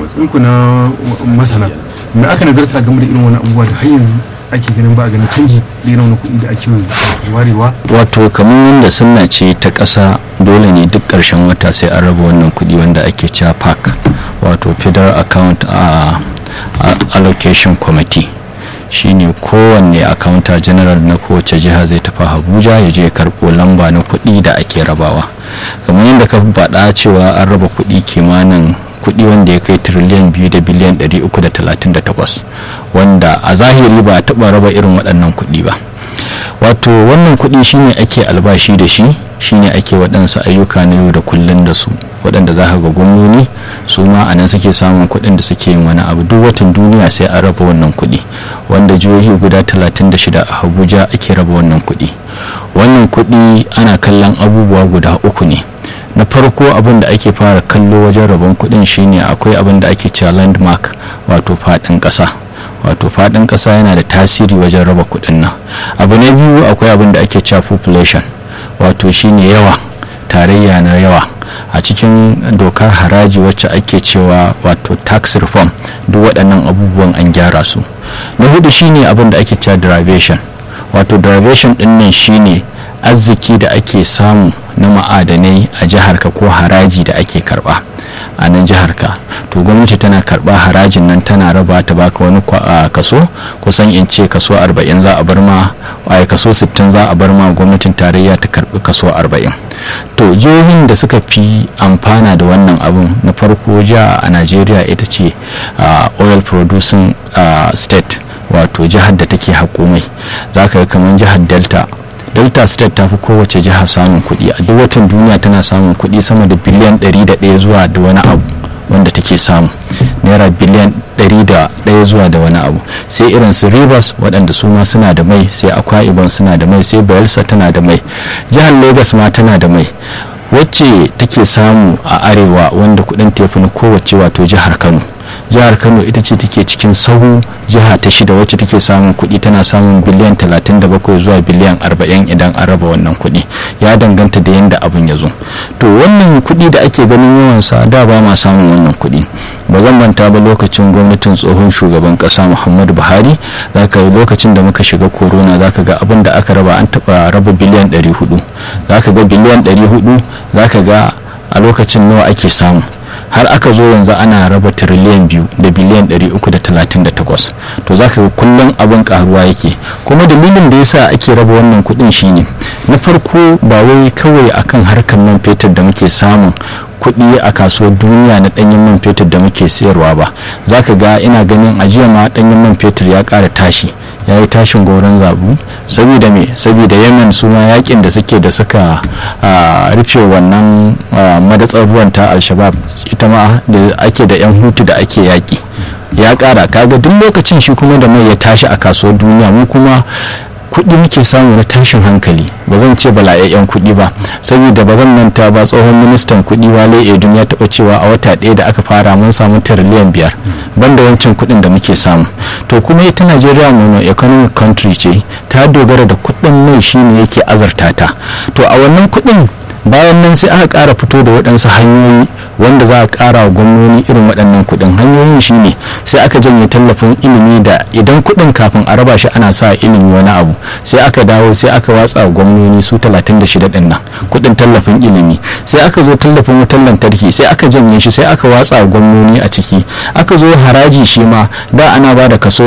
matsayinku na masana me aka nazarta game da irin wani abubuwa da har yanzu ake ganin ba a ganin canji da irin wani kuɗi da ake warewa wato kamar yadda sunna ce ta ƙasa dole ne duk ƙarshen wata sai an raba wannan kuɗi wanda ake cewa pac wato federal account a allocation committee shine kowanne accountant general na kowace jiha zai tafi abuja ya je karɓo lamba na kuɗi da ake rabawa kamar yadda ka faɗa cewa an raba kuɗi kimanin kuɗi wanda ya kai tiriliyan biyu da biliyan 338 wanda a zahiri ba a taɓa raba irin waɗannan kuɗi ba wato wannan kuɗi shine ake albashi da shi shine ake waɗansu ayyuka na yau da kullun da su waɗanda za ga gwamnoni su ma a nan suke samun kuɗin da suke yin wani abu duk watan duniya sai a raba wannan kuɗi wanda jihohi guda 36 a abuja ake raba wannan kuɗi wannan kuɗi ana kallon abubuwa guda uku ne na farko abin da ake fara kallo wajen rabon kuɗin shine akwai abin da ake cewa landmark wato faɗin ƙasa wato faɗin ƙasa yana da tasiri wajen raba kuɗin nan abu na biyu akwai abin da ake cewa population wato shine yawa tarayya na yawa a cikin dokar haraji wacce ake cewa wato tax reform duk waɗannan abubuwan an gyara su na hudu shine abin da ake cewa derivation wato derivation ɗin nan shine arziki da ake samu na ma'adanai a jiharka ko haraji da ake karba a nan jiharka to gwamnati tana karba harajin nan tana raba ta baka wani kaso kusan in ce kaso 40 za a bar ma a kaso 60 za a bar ma gwamnatin tarayya ta karbi kaso 40 to jihohin da suka fi amfana da wannan abun na farko jiha a najeriya ita ce oil producing state wato jihar da take haƙo za ka ga kamar jihar delta delta state ta fi kowace jiha samun kuɗi a duk watan duniya tana samun kuɗi sama da biliyan 101 zuwa da wani abu wanda take samu naira biliyan 101 zuwa da wani abu sai irin su rivers waɗanda su ma suna da mai sai akwa ibon suna da mai sai bayelsa tana da mai jihar lagos ma tana da mai wacce take samu a arewa wanda kuɗin tefi na kowace wato jihar kano jihar kano ita ce take cikin sahu jiha ta shida wacce take samun kuɗi tana samun biliyan 37 zuwa biliyan 40 idan an raba wannan kuɗi ya danganta da yadda abin ya zo to wannan kuɗi da ake ganin yawansa da ba ma samun wannan kuɗi ba zan manta ba lokacin gwamnatin tsohon shugaban ƙasa muhammadu buhari zaka lokacin da muka shiga corona zaka ga abin da aka raba an taɓa raba biliyan 400 zaka ga biliyan 400 zaka ga a lokacin nawa ake samu har aka zo yanzu ana raba tiriliyan biyu da biliyan 338 to za ka ga kullum abin karuwa yake kuma dalilin da yasa ake raba wannan kudin shine na farko ba wai kawai akan harkar man fetur da muke samun kuɗi a kasuwar duniya na ɗanyen man fetur da muke sayarwa ba za ka ga ina ganin ajiya ma ɗanyen man fetur ya ƙara tashi ya yi tashin goron zabu saboda me saboda yemen su ma yakin da suke da suka rufe wannan madatsar ruwan ta al-shabab ita ma da ake da yan hutu da ake yaki ya kara kaga duk lokacin shi kuma da mai ya tashi a kasuwar duniya mu kuma kuɗi muke samu na tashin hankali ba zan ce bala'yayyen kuɗi ba saboda ba zan manta ba tsohon ministan kuɗi wale edun ya taɓa cewa a wata ɗaya da aka fara mun samu tiriliyan biyar banda wancan kuɗin da muke samu to kuma ita najeriya mono economic country ce ta dogara da kuɗin mai shine yake azarta ta to a wannan kuɗin bayan nan sai aka ƙara fito da waɗansu hanyoyi wanda za a ƙara wa gwamnoni irin waɗannan kuɗin hanyoyin shine sai aka janye tallafin ilimi da idan kuɗin kafin a raba shi ana sa ilimi wani abu sai aka dawo sai aka watsa wa gwamnoni su 36 ɗin nan kuɗin tallafin ilimi sai aka zo tallafin wutar lantarki sai aka janye shi sai aka watsa wa gwamnoni a ciki aka zo haraji shi ma da ana ba da kaso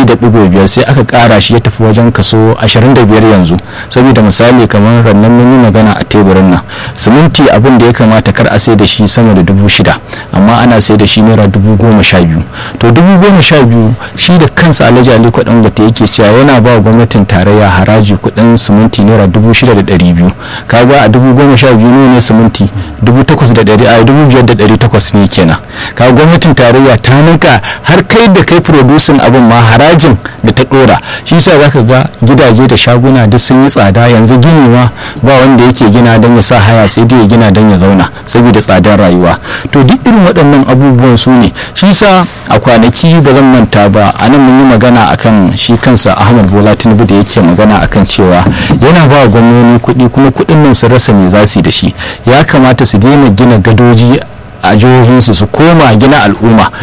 2.5 sai aka ƙara shi ya tafi wajen kaso 25 yanzu saboda misali kamar rannan mun yi magana a teburin nan siminti abin da ya kamata kar a sai da shi sama da dubu shida amma ana sai da shi naira dubu goma sha biyu to dubu goma sha biyu shi da kansa alhaji ali kwadon gata yake cewa yana ba gwamnatin tarayya haraji kudin siminti naira dubu shida da ɗari biyu kaga a dubu goma sha biyu ne siminti dubu takwas da ɗari a dubu biyar da ɗari takwas ne kenan kaga gwamnatin tarayya ta ninka har kai da kai producing abin ma harajin da ta ɗora shi yasa zaka ga gidaje da shaguna duk sun yi tsada yanzu gini ma ba wanda yake gina don ya sa haya sai dai ya gina don ya zauna saboda tsadar rayuwa to duk irin waɗannan abubuwan su ne shi sa a kwanaki ba zan manta ba a nan mun yi magana akan shi kansa ahmad bola tinubu da yake magana akan cewa yana ba gwamnoni kuɗi kuma kuɗin nan su rasa me za su yi da shi ya kamata su daina gina gadoji a jihohinsu su koma gina al'umma